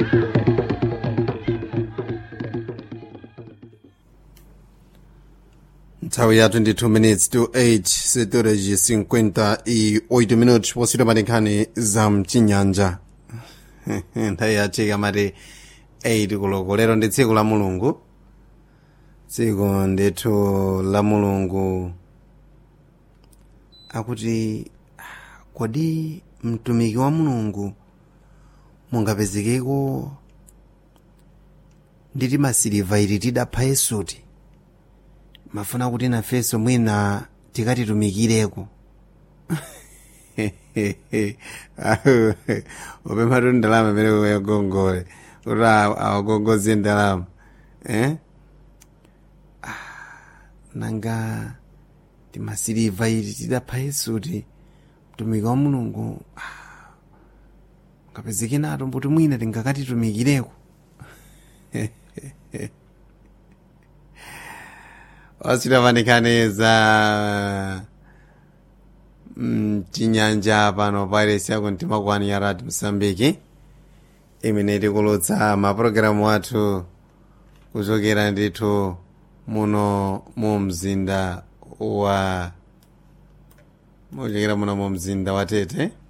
nthawi ya 22 minutes to 8 setoreji 58 minutos posito pa nkhani za mchinyanja nthawi yachika mati 8 kuloko lero ndi tsiku la mulungu tsiku ndithu la mulungu akuti kodi mtumiki wa mulungu mungapezekeko nditi masiliva ili tidapha yesuti mafuna kuti nafenso mwina tikatitumikireko upemphatu ndalama imene uyagongole kuti awagongoze ndalama eh? Ah, nanga timasiliva ili tidapha yesuti mtumiki wa mulungu ah, ngapezeke nato mbuti mwina tingakatitumikireko ositapanikhaniza mchinyanja pano pairesi yako mtima kwani ya radio msambiki imene tikulutsa mapulogalamu athu kuchokera ndithu muno mu mzinda wa muchokera muno mu mzinda wa tete